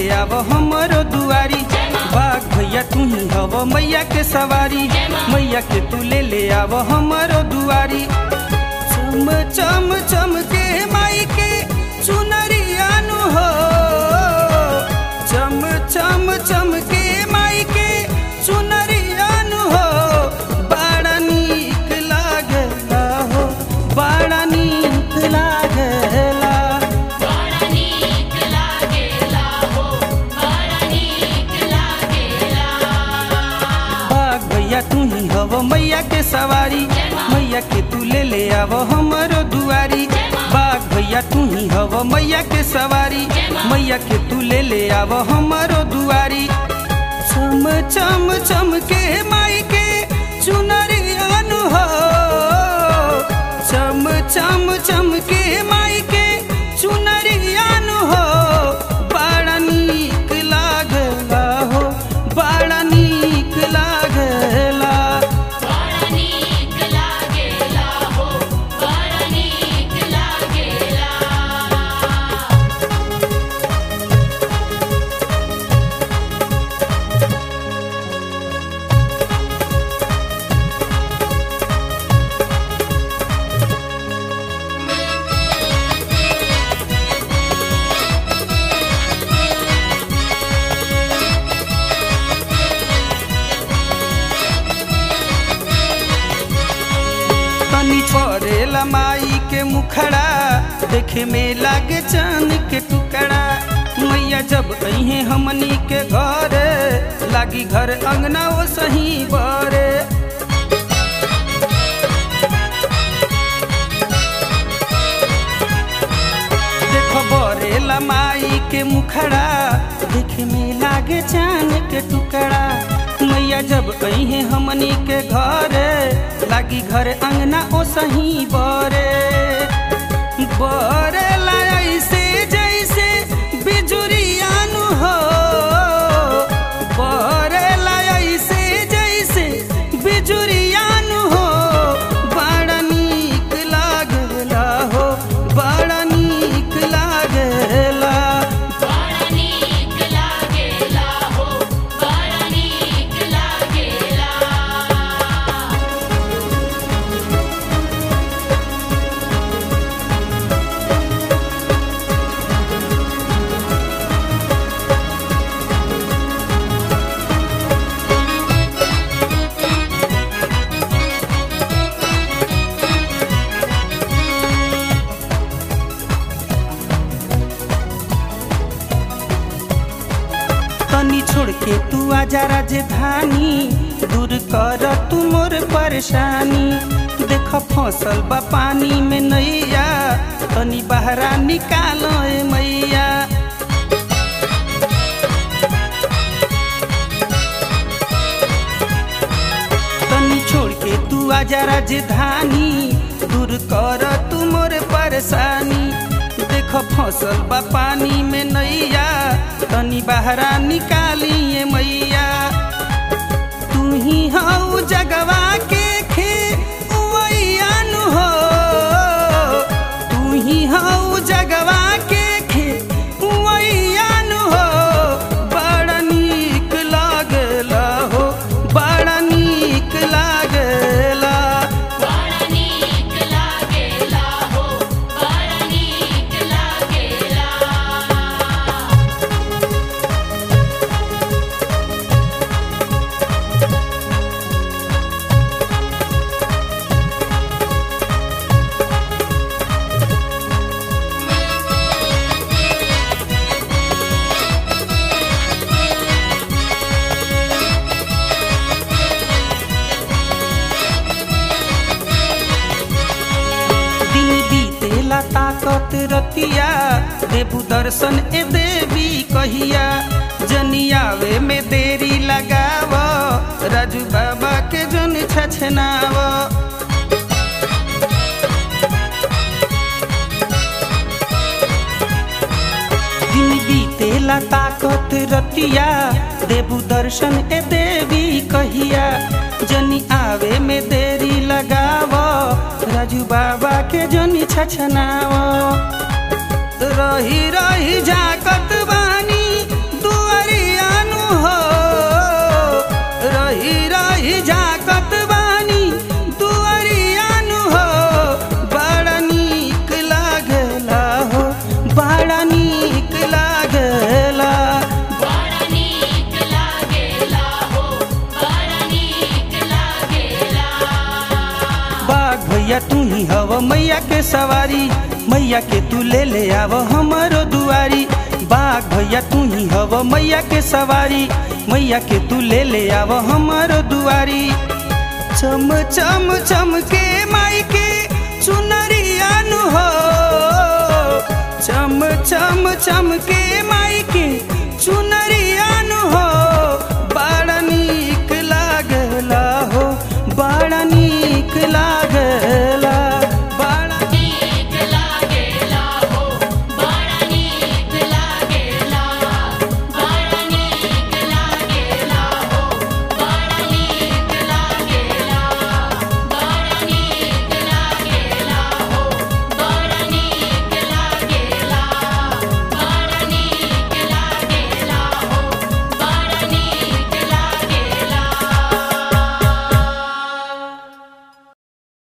आव हमरो दुआरी बाघ भैया तू ही हव मैया के सवारी मैया के तू ले ले आव हमरो दुआरी चम चम चम के माई के चुनरिया नु हो चम चम चम के माई के चुनरिया नु हो बड़ा नीक लागला हो बड़ा नीक लागला बड़ा नीक लागेला हो बड़ा नीक लागेला बाघ भैया तू ही हव मैया के सवारी मैया के तू ले ले आव हमरो दुआरी बाघ भैया तू ही हव मैया के सवारी मैया के तू ले ले आव हमरो दुआरी चम चम चम के माई के चुनरिया नु हो चम चम चम के माई के चुनरिया नु हो बड़ा नीक लागला हो बड़ा नीक लागला बड़ा नीक लागेला हो बड़ा नीक लागेला तनी छोड़ेला माई के मुखड़ा देखे में लागे चांद के टुकड़ा मैया जब अहे हमनी के घर लागी घर अंगना वो सही बरे देखो बरेला माई के मुखड़ा देखे में लागे चांद के टुकड़ा मैया जब अहे हमनी के घर लागी घर अंगना ओ सही बरे बरेला ऐसे जैसे बिजुरिया नु हो बरेला ऐसे जैसे बिजुरिया नु हो बड़ा नीक लागला हो बड़ा नीक लागला बड़ा नीक लागेला हो बड़ा नीक लागेला तनी छोड़ के तू आजा राजधानी दूर कर तू मोर परेशानी देख फसल बा पानी में नैया तनी बहरा निकालो ए मैया तनी छोड़ के तू आजा राजधानी दूर कर तू मोर परेशानी देख फसल बा पानी में नैया तनी बहरा निकालिए मैया तू ही हऊ जगवा के खे नु हो तू ही हऊ जगवा के खे नु हो बड़ा नीक लागला हो बड़ा नीक लागला बड़ा नीक लागेला हो बड़ा नीक लागेला दिन बीतेला ताकत रतिया देबू दर्शन ए देवी कहिया जनियावे में देरी लगाव राजू बाबा के जन छछनाव दिन बीतेला ताकत रतिया देबू दर्शन ए देवी कहिया जनी आवे में देरी लगाव राजू बाबा के जनी छछनाव रही रही झाकत बानी मैया के सवारी मैया के तू ले ले आव हमारो दुआरी बाघ भैया तू ही हव मैया के सवारी मैया के तू ले ले आव हमारो दुआरी चम चम चम के माई के चुनरिया नु हो चम चम चम के माई के चुनरिया नु हो